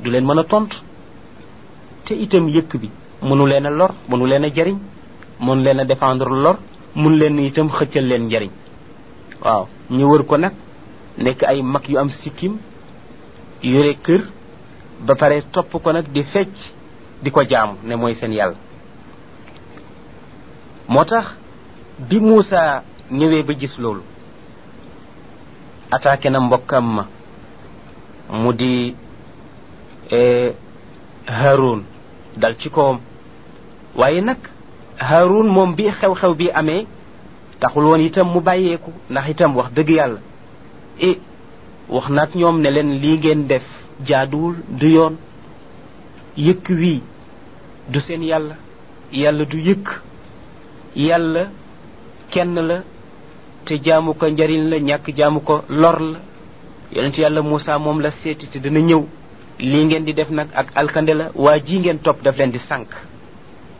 du leen mën a tontu te itam yëkk bi mënu leen a lor mënu leen a jariñ mënu leen a défendre lor mun leen itam xëccal leen njariñ waaw ñu wër ko nag nekk ay mag yu am sikkim yore kër ba pare topp ko nag di fecc di ko jaamu ne mooy seen yàlla moo tax bi Muusa ñëwee ba gis loolu attaqué na mbokkam ma mu di Haroun dal ci kawam waaye nag Haroun moom bi xew-xew bi amee taxul woon itam mu bàyyeeku ndax itam wax dëgg yàlla e wax nag ñoom ne leen lii ngeen def jaaduwul du yoon yëkk wii du seen yàlla yàlla du yëkk yàlla kenn la te jaamu ko njariñ la ñàkk jaamu ko lor la yonent yàlla Moussa moom la seeti te dina ñëw lii ngeen di def nag ak alkande la waa ji ngeen topp daf leen di sànq